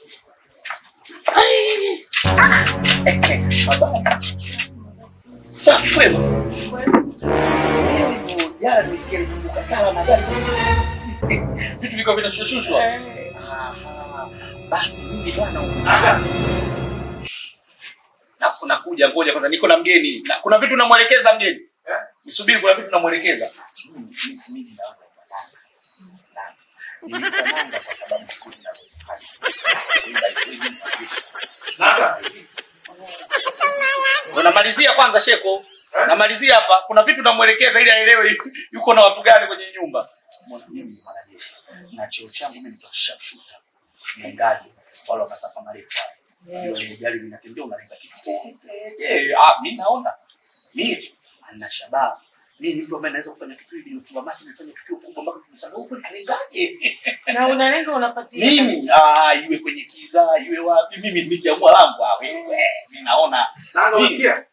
Safi kwema. Jana nimesikia nikumbuka kala na gari. Vitu viko vinashushushwa. Aha. Basi mimi bwana unaga. Na kuna kuja ngoja kwanza niko na mgeni. Na kuna vitu namwelekeza mgeni. Nisubiri kuna vitu namwelekeza. Mimi mimi naona Nilikananga kwa sababu shughuli ninazozifanya. Naka. Namalizia kwanza Sheko. Namalizia hapa. Kuna vitu namwelekeza ili aelewe yuko na watu gani kwenye nyumba. Mbona mimi ni mwanajeshi. Na cheo changu mimi ni sharpshooter. Mlengaji wale wa masafa marefu. Hilo ile gari linatembea unalenga kitu. Eh, ah mimi naona. Mimi ana shabaha. Mimi ni mtu ambaye naweza kufanya kitu hivi nifunga macho nifanye tukio kubwa mpaka tunasema huko kalengaje. Na unalenga unapatia. Mimi ah iwe kwenye kiza, iwe wapi mimi nikiamua langu ah wewe. Mimi naona Naka Mimi- unasikia?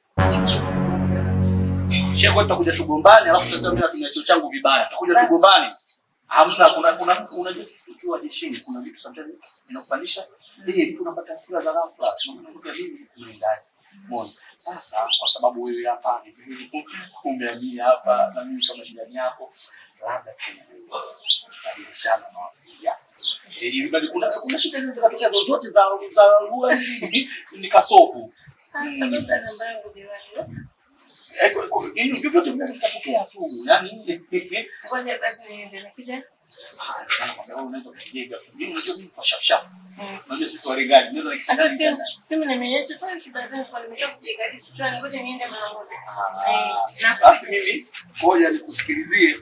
Sheko tutakuja tugombane alafu sasa mimi natumia cheo changu vibaya. Tutakuja tugombane. Hamna kuna kuna unajua sisi tukiwa jeshini kuna vitu sometimes vinakupandisha bei tunapata hasira za ghafla. Tunakuta mimi tunaendaje. Umeona? Sasa kwa sababu wewe hapa ni mimi umehamia hapa na mimi kama jirani yako labda tunabadilishana mawasiliano. Eh, ili bali kuna kuna shida hizo zinatokea zozote za za lugha hizi ni kasofu. Sasa baba namba yangu diwani. Eh, kwa- kwa- hivi vyovyote vinaweza vikatokea tu. Yaani Ngoja basi niende nakija. Sasa simu simu nimeiacha pale kibazani kwa nimekaa kujikadi kichwani. Ngoja niende mara moja. Eh, na basi mimi ngoja nikusikilizie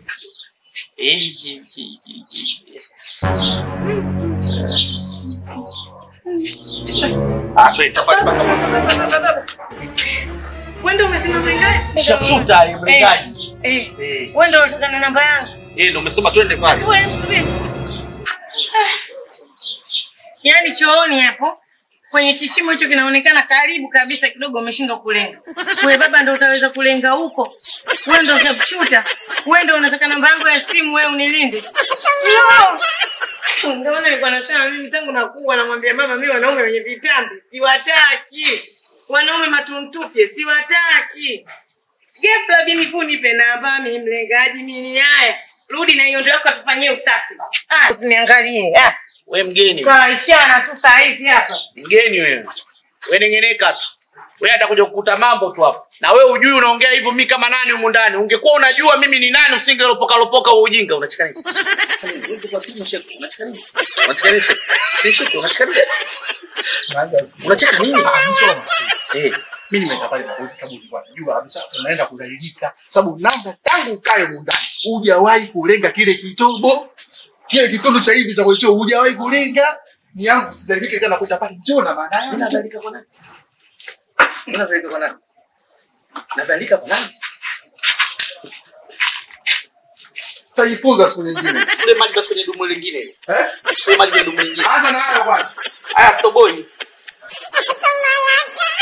Ah, twende, tapata- baba. Wewe ndio umesema mlengaji? Sharpshooter, eh, mlengaji. Eh. Eh, Wewe ndio unataka na namba yangu. eh, ndio umesema twende pale. Wewe msubiri. Yaani chooni hapo kwenye kishimo hicho kinaonekana karibu kabisa kidogo umeshindwa kulenga. Wewe baba ndio utaweza kulenga huko. Wewe ndio sharpshooter. Wewe ndio unataka namba yangu ya simu wewe unilinde. No! Ndio maana nilikuwa nasema mimi tangu nakuwa namwambia mama mimi wanaume wenye vitambi siwataki. Wanaume matuntufye siwataki. Ghafla bini tu nipe namba mimi mlengaji mimi haya. Rudi na hiyo ndio yako tufanyie usafi. Ah, usiniangalie. Ah, We mgeni, kaishana tu saa hizi hapa. mgeni wewe. We nengeneka tu. We atakuja kukuta mambo tu hapo. Na we ujui unaongea hivyo mimi kama nani humu ndani. Ungekuwa unajua mimi ni nani usingelopoka lopoka wa ujinga. Unacheka nini? Unacheka nini? Unacheka nini? Si shiki, unacheka nini? Unacheka nini? Eh, Mimi nimeenda pale kwa sababu nilikuwa najua kabisa unaenda kudhalilika. Sababu namba tangu ukae mundani hujawahi kulenga kile kitobo. Kile kitondo cha hivi cha kwecho hujawahi kulenga. Ni yangu sizalike kana kuita pale njoo na maana mimi yangu. nazalika kwa nani? Mimi nazalika kwa nani? Nazalika kwa nani? Tutajifunza siku nyingine. Kule maji basi kwenye dumu lingine. Eh? Kule maji kwenye dumu lingine. Anza na hayo kwanza. Haya, stoboi.